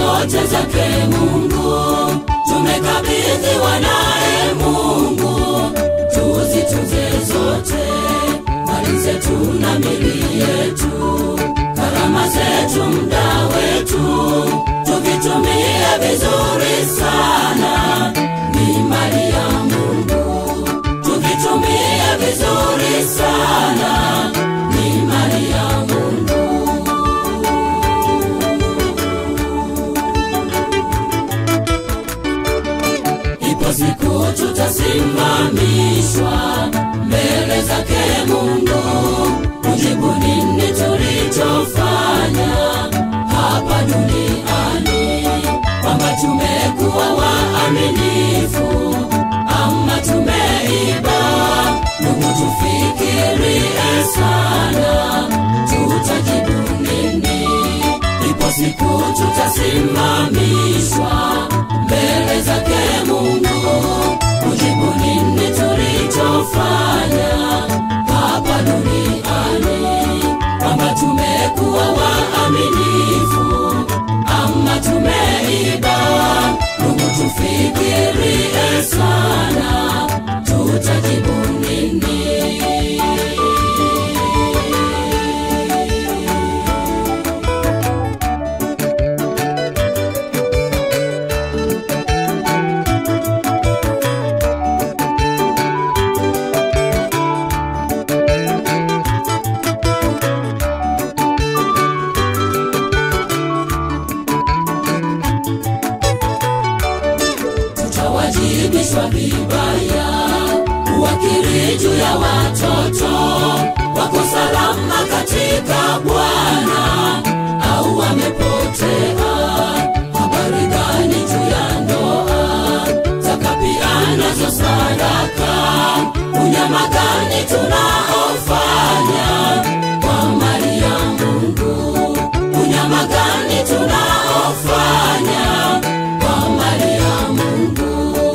zote zake Mungu, tumekabidhiwa naye Mungu, tuzitunze zote, mali zetu na mili yetu, karama zetu, muda wetu, tuvitumie vizuri sana, ni mali ya Mungu, tuvitumie vizuri sana, ni mali ya Mungu. Ipo siku tutasimamishwa mbele zake Mungu, kujibu nini tulichofanya hapa duniani, kwamba tumekuwa waaminifu ama tumeiba. Mungu, tufikirie sana, tutajibu nini? Ipo siku tutasimamishwa mbele zake Mungu, kujibu nini tulichofanya hapa duniani, kwamba tumekuwa waaminifu ama tumeiba. Mungu, tufikirie sana, tutajibu nini? tutawajibishwa vibaya, uwakili juu ya watoto wako salama katika Bwana au wamepotea. Habari gani juu ya ndoa, zaka pia nazo sadaka, unyama gani tunaofanya kwa mali ya Mungu, unyama gani tunaofanya kwa mali ya Mungu.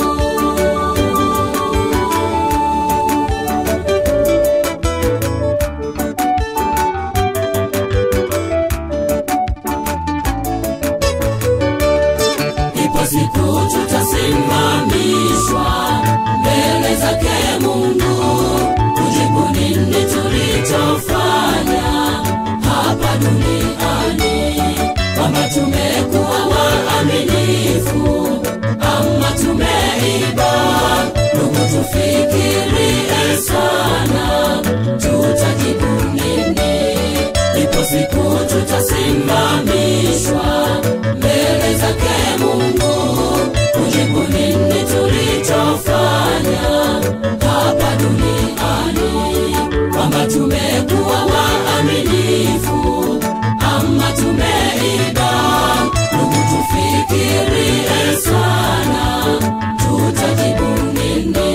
Ipo siku tutasimamishwa mbele zake Mungu, kujibu nini tulichofanya hapa duniani, kwamba tumekuwa waaminifu ama tumeiba. Ndugu, tufikirie sana, tutajibu nini? Ipo siku tutasimamishwa mbele zake Mungu, kujibu nini tulichofanya hapa duniani, kwamba tumekuwa waaminifu ama tumeiba. Ndugu, tufikirie sana, tutajibu nini?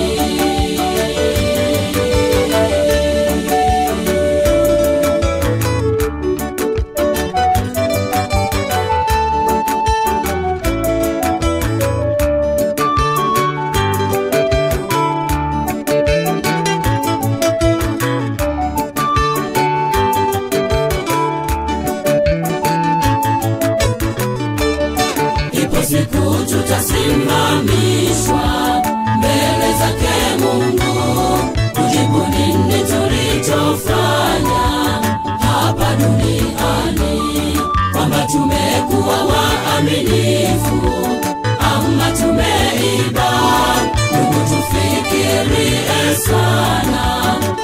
Ipo siku tutasimamishwa mbele zake Mungu, kujibu nini tulichofanya hapa duniani, kwamba tumekuwa waaminifu ama tumeiba. Ndugu, tufikirie sana,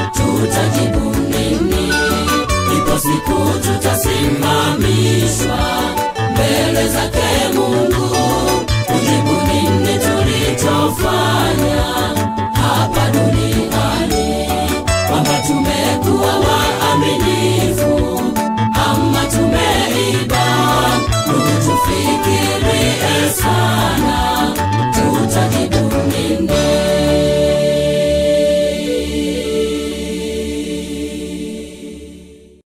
tutajibu nini? Ipo siku tutasimamishwa